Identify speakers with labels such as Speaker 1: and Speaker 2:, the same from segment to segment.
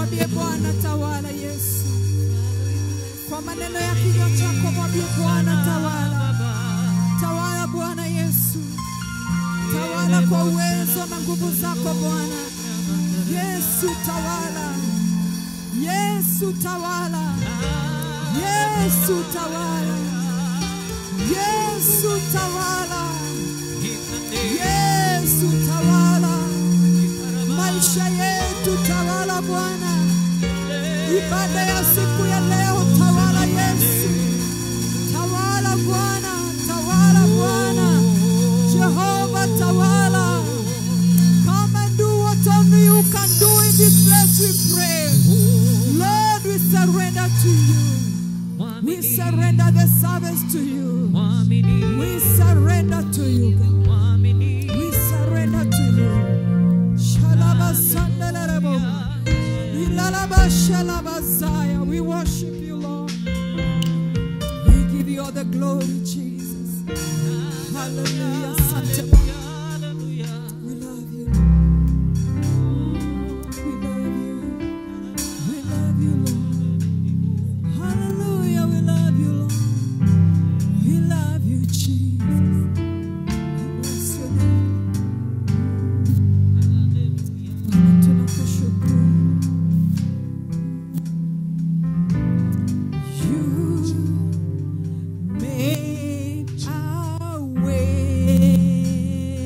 Speaker 1: Mwambie Bwana tawala Yesu. Kwa maneno ya kinywa chako mwambie Bwana tawala. Tawala Bwana Yesu. Tawala kwa uwezo na nguvu zako Bwana. Yesu tawala. Yesu tawala. Yesu tawala. Yesu tawala. Yesu tawala. Maisha yetu tawala Bwana. Ibada ya siku ya leo tawala Yesu. Tawala Bwana, tawala Bwana. Jehova tawala. Come and do what only you can do in this place we pray. Lord, we surrender to you. We surrender the service to you. We surrender to you. God. We surrender to you. Shalaba sandalarabo. Ilalaba shalaba zaya. We worship you, Lord. We give you all the glory, Jesus. Hallelujah. Sante Bwana. We love you. We love you. We love you, Lord. Hallelujah. We love you, Lord. We love you, Jesus. We bless your name. Bwana, tunakushukuru. You made a way.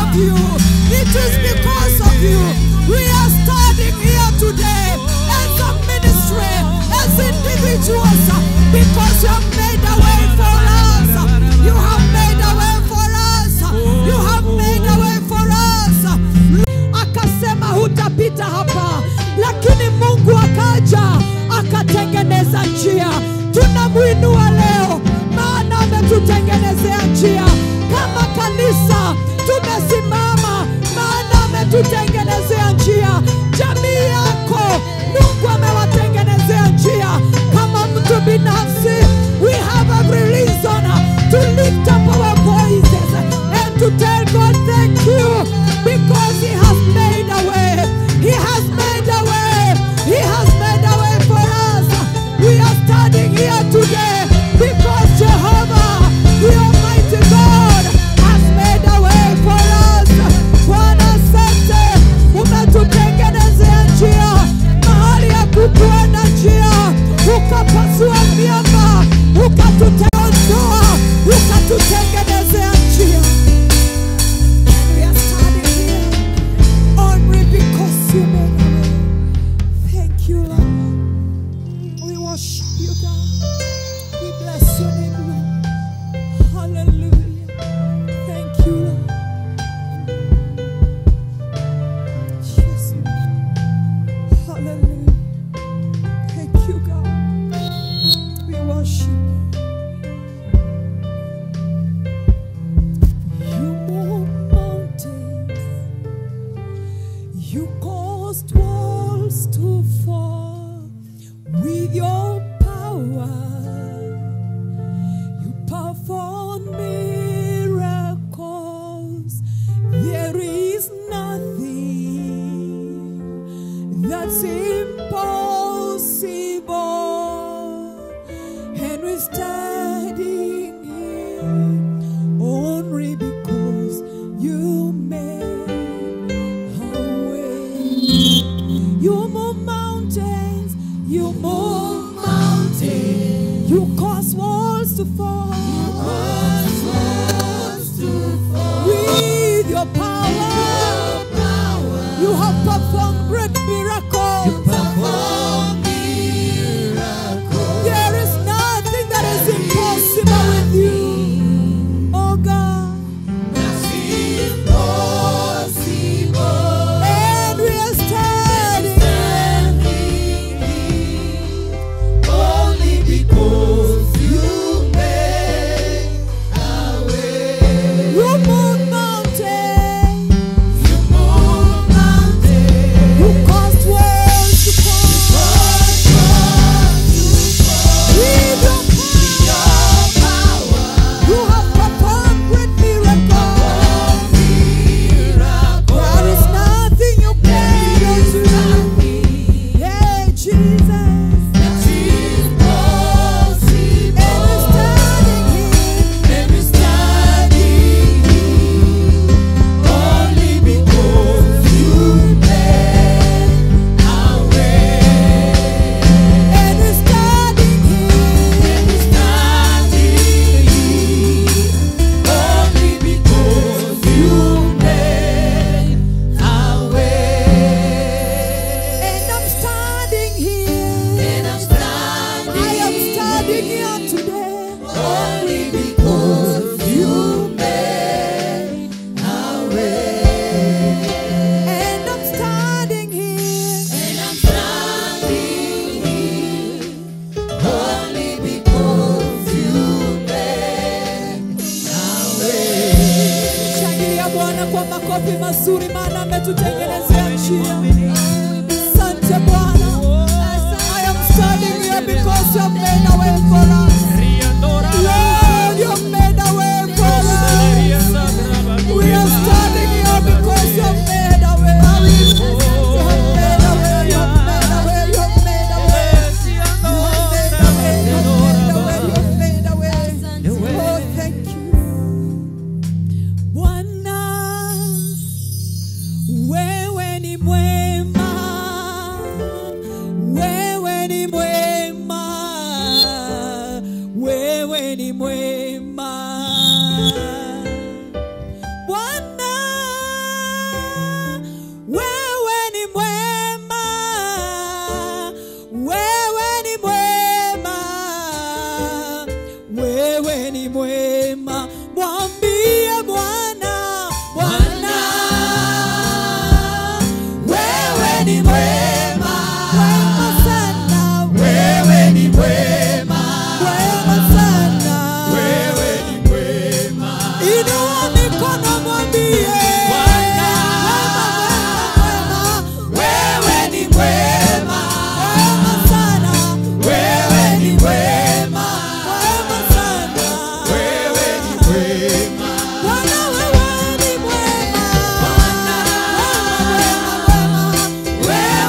Speaker 1: of you. It is because of you. We are standing here today as a ministry, as individuals, because you have made a way for us. You have made a way for us. You have made a way for us. Akasema hutapita hapa, lakini Mungu akaja akatengeneza njia. Tunamwinua leo, maana ametutengenezea njia. Kama kanisa tumesimama, maana ametutengenezea njia. Jamii yako Mungu amewatengenezea njia. Kama mtu binafsi, we have every reason to lift up our voices and to tell God thank you because He has made a way. He has made a way. He has made a way for us. We are standing here today because Jehovah, the Almighty God, has made a way for us. Bwana asante, umetutengenezea njia mahali ya kukuenda njia, ukapasua miamba, ukatuteondoa, ukatutengenezea njia. We are standing here only because you made a way. Thank you, Lord. We worship you, God. We bless your name, Lord. Hallelujah. Thank you, Lord. Jesus. Hallelujah. Thank you, God. We worship you. You move mountains. You caused walls to fall with your power. You perform miracles. There is nothing that's impossible. And we're standing here only because you made a way. You move mountains, you move mountains, you cause walls to fall. With your power, you have performed great miracles. There is nothing that is impossible with you, oh God. And we are standing
Speaker 2: Only because you made a way.
Speaker 1: You move mountains,
Speaker 2: You move mountains.
Speaker 1: you caused worlds to fall. With your power, you have performed great miracles. There is nothing you cannot do. Yeah, Jesus. And we're standing here. And we're standing here. And I'm standing here. I am standing here today.
Speaker 2: Only because you made a way.
Speaker 1: And I'm standing here.
Speaker 2: And I'm standing here only because you made a way.
Speaker 1: Shangilia Bwana kwa makofi mazuri, maana ametutengenezea njia. Asante Bwana. I am standing here because you have made a way for us. Lord, you have made a way for us. We are standing here because you have made a way. You have made a way. You have made a way. You have made a way. You have made a way. You have made a way. You have made a way. Oh, thank you. Bwana, wewe ni mwema, wewe ni mwema,
Speaker 2: ni mwema,
Speaker 1: wema sana,
Speaker 2: wewe ni mwema,
Speaker 1: wema sana.
Speaker 2: wewe ni mwema.
Speaker 1: Inua mikono mwambie
Speaker 2: Bwana,
Speaker 1: wema, wema,
Speaker 2: wewe ni mwema,
Speaker 1: wema sana,
Speaker 2: wewe ni mwema,
Speaker 1: wema sana.
Speaker 2: wewe ni mwema.
Speaker 1: Bwana wewe ni mwema.
Speaker 2: Bwana,
Speaker 1: Wema, wema, wema.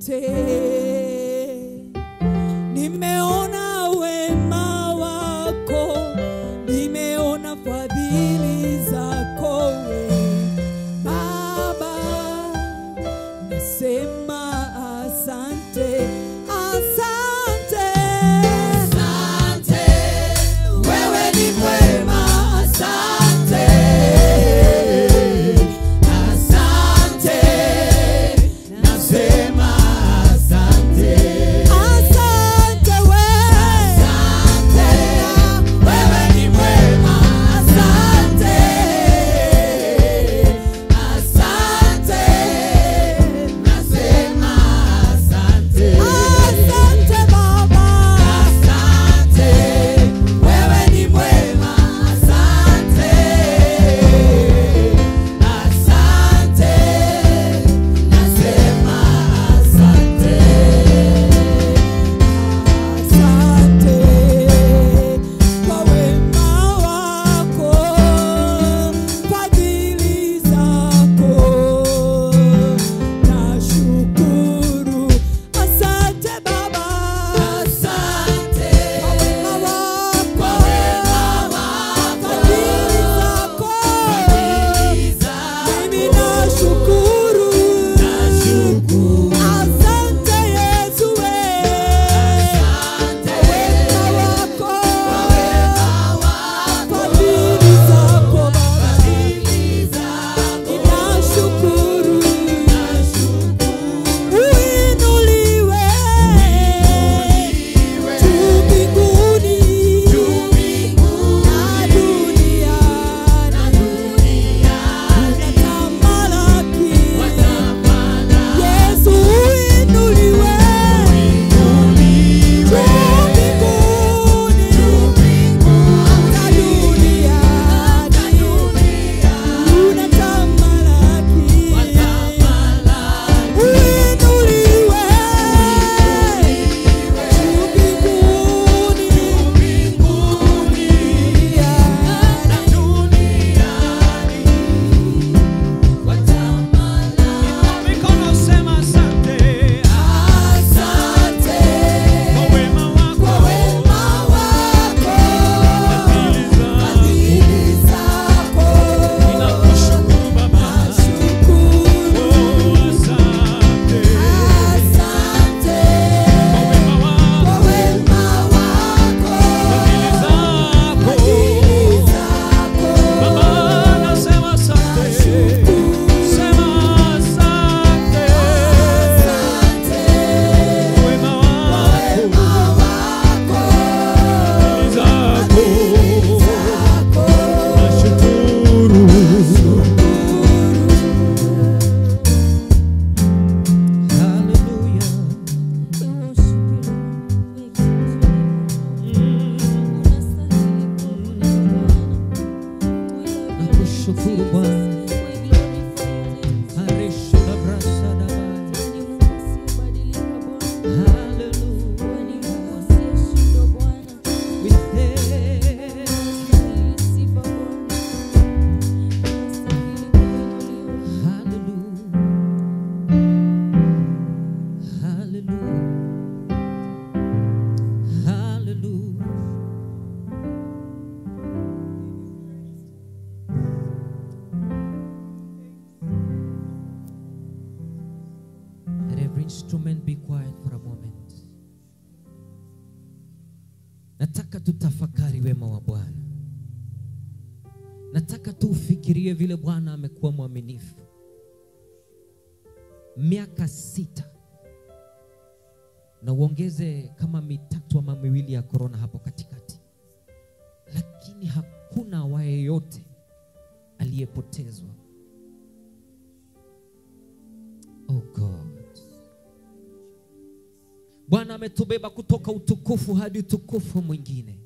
Speaker 1: asante. Nimeona wema wako, nimeona fadhili zako we Baba, nasema asante, asante.
Speaker 2: Asante, wewe ni mwema, asante. Asante, nasema asante.
Speaker 1: Asante we.
Speaker 2: Asante, wewe ni mwema, asante. Asante, nasema asante.
Speaker 1: Asante Baba.
Speaker 2: Asante, wewe ni mwema, asante. Asante, nasema asante.
Speaker 1: Asante kwa wema wako, fadhili zako. Nashukuru. Asante Baba.
Speaker 2: Asante,
Speaker 1: Kwa wema wako,
Speaker 2: kwa wema wako,
Speaker 1: fadhili zako.
Speaker 2: fadhili zako.
Speaker 1: Mimi nashukuru.
Speaker 2: Nashukuru.
Speaker 1: Asante Yesu we.
Speaker 2: Asante,
Speaker 1: Wema wako,
Speaker 2: kwa wema wako,
Speaker 1: fadhili zako Baba.
Speaker 2: fadhili zako.
Speaker 1: Ninashukuru.
Speaker 2: Nashukuru.
Speaker 1: Uinuliwe juu mbinguni
Speaker 2: Juu mbinguni
Speaker 1: na duniani. Unatamalaki. Yesu uinuliwe juu mbinguni na duniani. Unatamalaki. Uinuliwe juu mbinguni
Speaker 3: Mikono sema asante. Kwa wema wako. Fadhili zako. Ninakushukuru Baba. Oh, asante. Kwa wema wako. Fadhili zako. Baba, nasema asante. Sema asante. Kwa wema wako. Fadhili zako. Nashukuru. Hallelujah. Nakushukuru Bwana. Aresha la brasa da baya. Hallelujah. We thank Hallelujah. Hallelujah. Hallelujah. Let every instrument be quiet for a moment. Nataka tutafakari wema wa Bwana. Nataka tuufikirie vile Bwana amekuwa mwaminifu. Miaka sita na uongeze kama mitatu ama miwili ya korona hapo katikati, lakini hakuna awaye yote aliyepotezwa. Oh God, Bwana ametubeba kutoka utukufu hadi utukufu mwingine.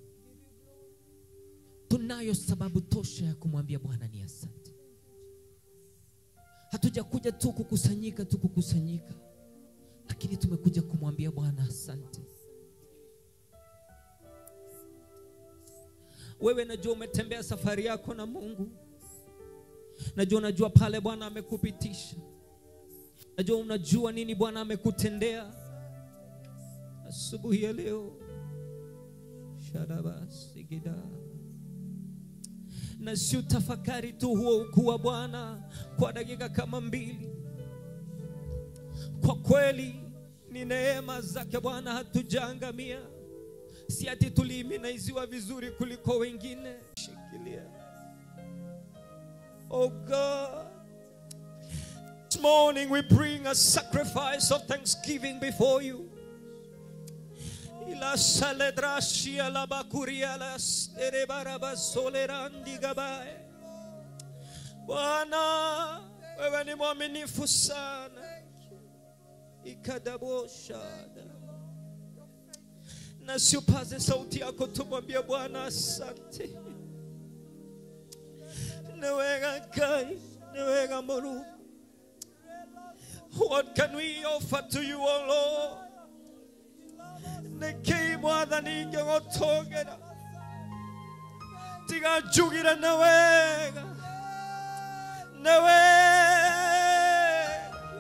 Speaker 3: Tunayo sababu tosha ya kumwambia Bwana ni asante. Hatujakuja tu kukusanyika tu kukusanyika, lakini tumekuja kumwambia Bwana asante. Wewe najua umetembea safari yako na Mungu, najua unajua pale Bwana amekupitisha. najua unajua nini bwana amekutendea asubuhi ya leo sharabasigida na si utafakari tu huo ukuu wa bwana kwa dakika kama mbili kwa kweli ni neema zake bwana hatujaangamia si ati tuliiminaiziwa vizuri kuliko wengine shikilia oh god this morning we bring a sacrifice of thanksgiving before you ila saledrashia la bakuria la erebaraba solerandi gabae bwana wewe ni mwaminifu sana ikadaboshada na siupaze sauti yako tumwambie bwana asante newega kai newega moru what can we offer to you o lord nekei mwathani ingĩgũtũgĩra tiga njugire nĩ wega nĩ wega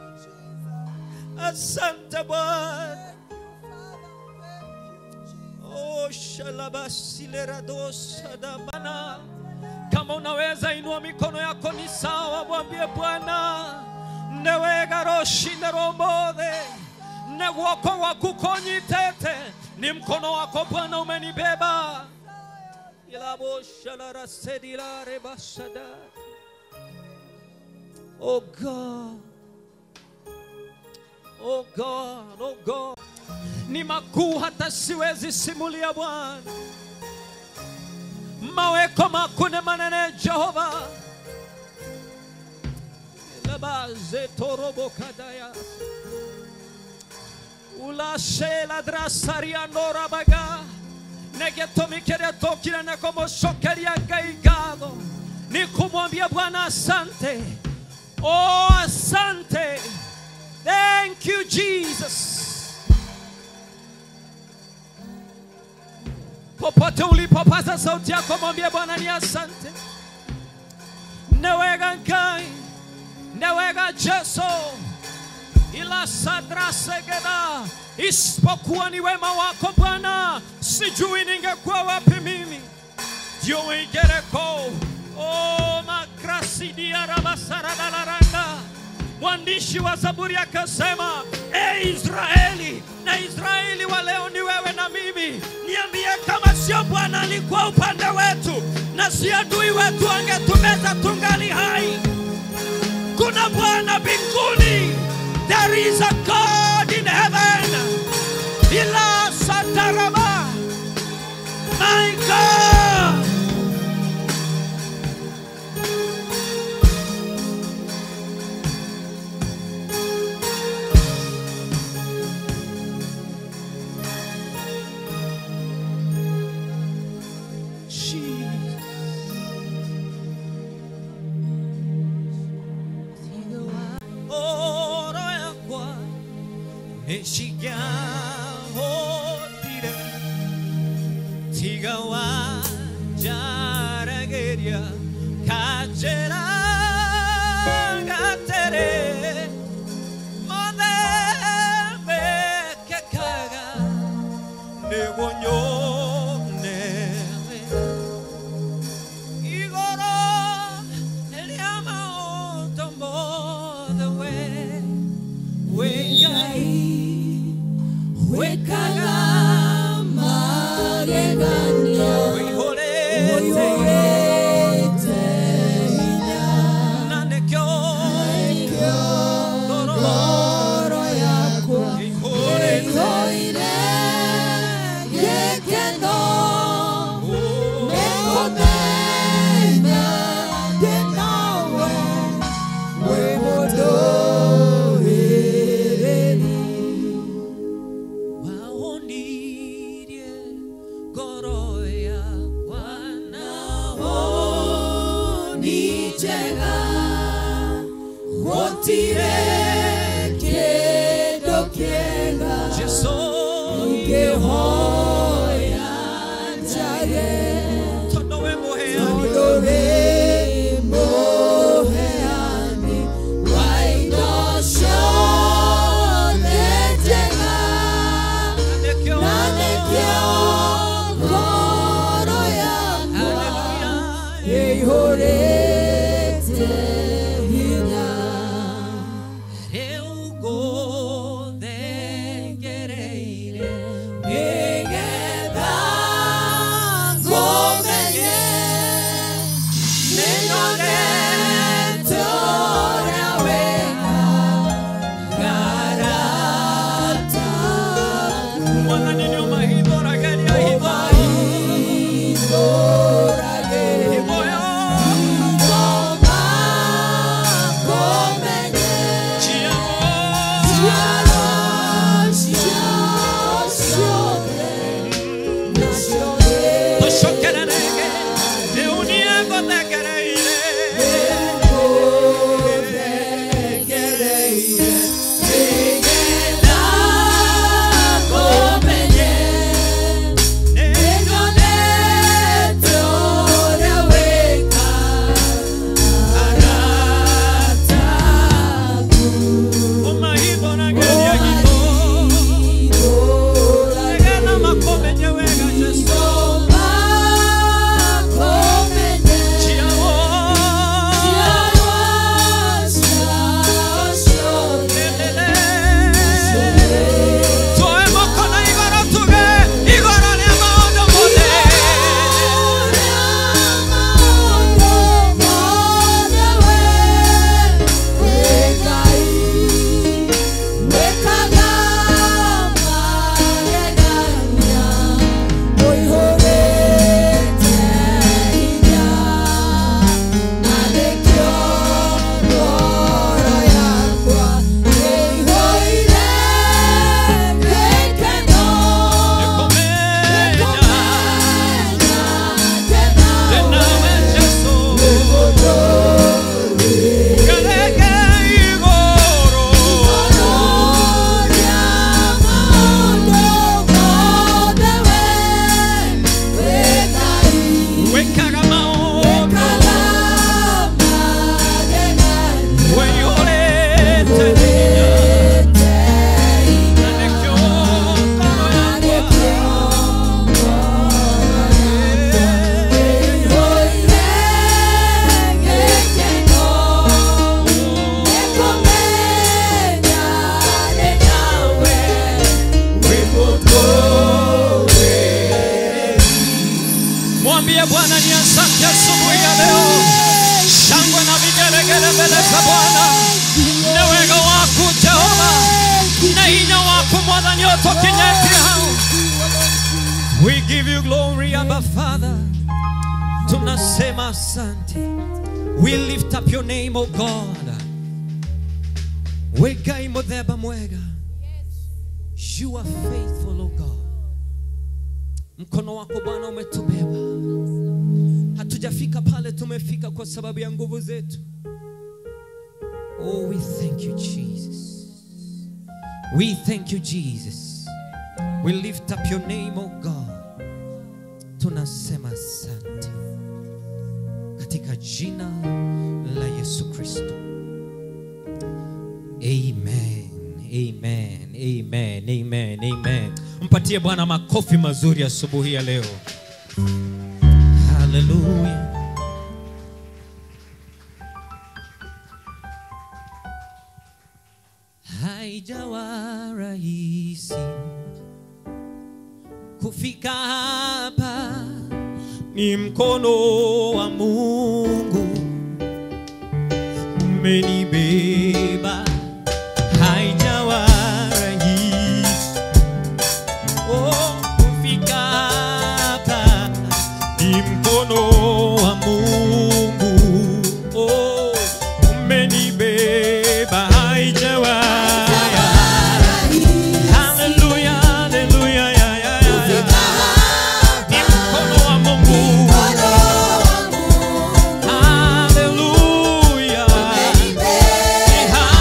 Speaker 3: asante bwana Oh, shalabasileradossadamana kama unaweza inua mikono yako ni sawa mwambie bwana newega roshine romothe ne guoko gwaku konyitete ni mkono wako bwana umenibeba ilaboshalarasedilarebashada oh god oh god oh god ni makuu hata siwezi simulia Bwana. Maweko makuu ni manene Jehova. Labaze torobo kadaya ulashe ladrasaria nora baga negetomikere tokile nekomoshokeria gaigado ni kumwambia Bwana asante. Oh, asante. Thank you Jesus. popote ulipopaza sauti yako mwambie bwana ni asante newega ngai newega jeso ila sadrasegeda isipokuwa ni wema wako bwana sijui ningekuwa wapi mimi ndio igereko o makrasidiarabasaradalaranga mwandishi wa zaburi akasema e israeli na israeli wa leo ni wewe na mimi niambie kama sio bwana alikuwa upande wetu na si adui wetu angetumeza tungali hai kuna bwana mbinguni there is a god in heaven ila sataraba my god oro yakwa neshigahotire tiga wanjarageria kachera gatere modembe kekaga negonyonere igoro eliama otombo the way wengai
Speaker 2: wekaga magegania
Speaker 3: wihorete
Speaker 2: oyorete hinya
Speaker 3: nanekyo ngoro
Speaker 2: ngoro yakwa
Speaker 3: ihorete
Speaker 2: ĩihũire gĩkeno
Speaker 3: Oh,
Speaker 2: nĩkũmenya ndĩ nawe wĩ mũndũ wĩrĩri
Speaker 3: waonirie ngoro yakwa
Speaker 2: naho ni njega gũtirĩ kĩndũ kĩega
Speaker 3: Jesu
Speaker 2: ngĩhoya njage
Speaker 3: tondũ we mũheani
Speaker 2: tondũ wĩ mũheani wa indo ciothe
Speaker 3: watoto kinyeti hao. We give you glory, Abba Father. Tunasema asante. We lift up your name, O God. Wegai modheba mwega. You are faithful, O God. Mkono wako Bwana umetubeba. Hatujafika pale tumefika kwa sababu ya nguvu zetu. Oh, we thank you, Jesus. We thank you, Jesus. We lift up your name, oh God. Tunasema asante katika jina la Yesu Kristo. Amen. Amen. Amen. Amen. Amen. Mpatie Bwana makofi mazuri asubuhi ya leo. Hallelujah. Haijawa rahisi kufika hapa, ni mkono wa Mungu umenibeba. Haijawa rahisi oh, kufika hapa, ni mkono wa Mungu oh, umenibeba. Haijawa Hallelujah, hallelujah, yeah, yeah, yeah, yeah. Ni mkono wa Mungu. Hallelujah. Ni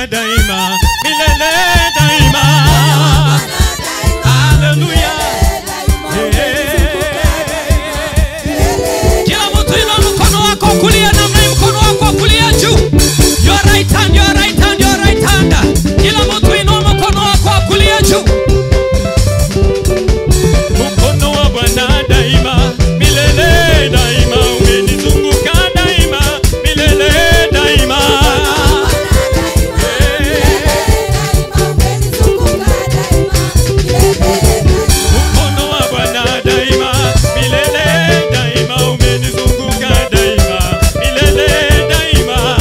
Speaker 3: Bwana daima, milele daima. Haleluya. Kila mtu inua mkono wako wa kulia namna hii, mkono wako wa kulia juu. Your right hand, your right hand, your right hand. Kila mtu inua mkono wako wa kulia juu. Mkono wa Bwana daima, milele daima, umenizunguka daima, milele daima. Mkono wa Bwana daima, milele daima, umenizunguka daima, milele daima.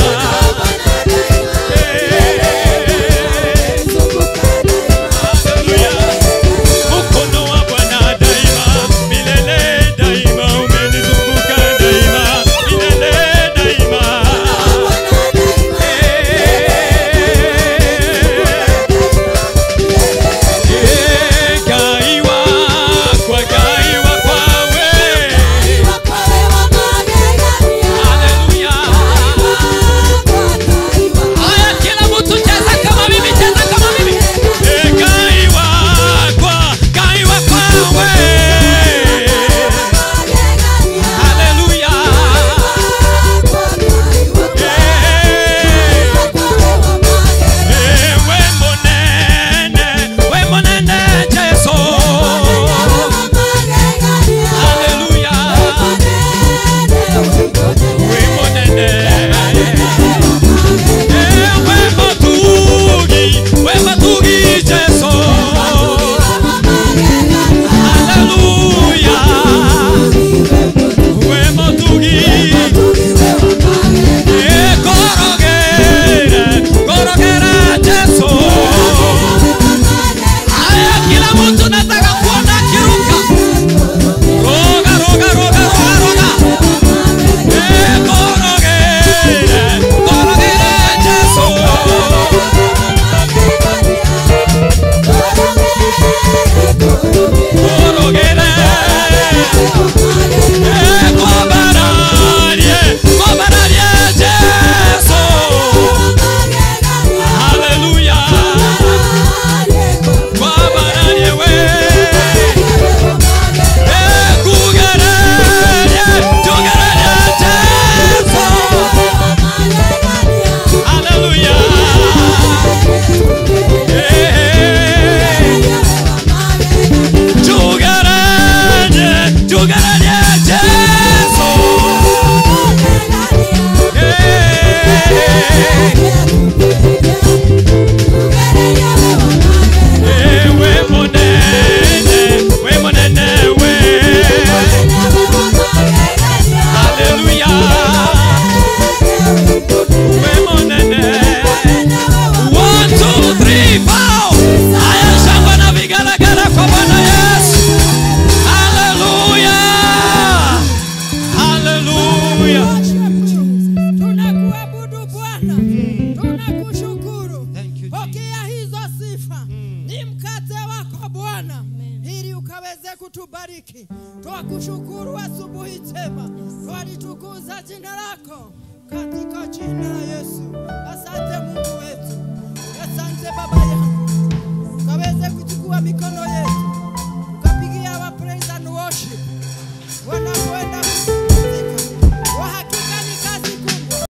Speaker 3: Haleluya. Mkono wa Bwana daima, milele daima, umenizunguka daima, milele daima. Eh, kaiwa kwa kaiwa kwawe. Haleluya. Haya, kila mtu cheza kama mimi, cheza kama mimi. Eh, kaiwa kwa kaiwa kwawe. Haleluya. Eh, eh, we monene, we monene Yesu. Haleluya. We monene. Eh, we matugi, we matugi Yesu. Haleluya. We matugi. Eh, korogere, korogere Yesu. Haya, kila mtu nataka kuona akiruka. Roga, roga, roga, roga, roga. Eh, korogere, korogere Yesu. Korogere. Eh, kwabararie, kwabararie Yesu. Haleluya. Kwabararie we. Eh, kugererie, tugererie Yesu. Haleluya. Eh, tugererie, tugererie Yesu. Eh, we monene, we monene we. Haleluya. We monene. One, two, three, four. Haya, shangwe na vigelegele kwa Bwana Yesu. Haleluya. Haleluya.
Speaker 1: Tunakuabudu Bwana, tunakushukuru. Pokea hizo sifa, ni mkate wako Bwana, ili ukaweze kutubariki. Twakushukuru asubuhi njema, twalitukuza jina lako katika jina la Yesu. Asante Mungu wetu, asante Baba yangu.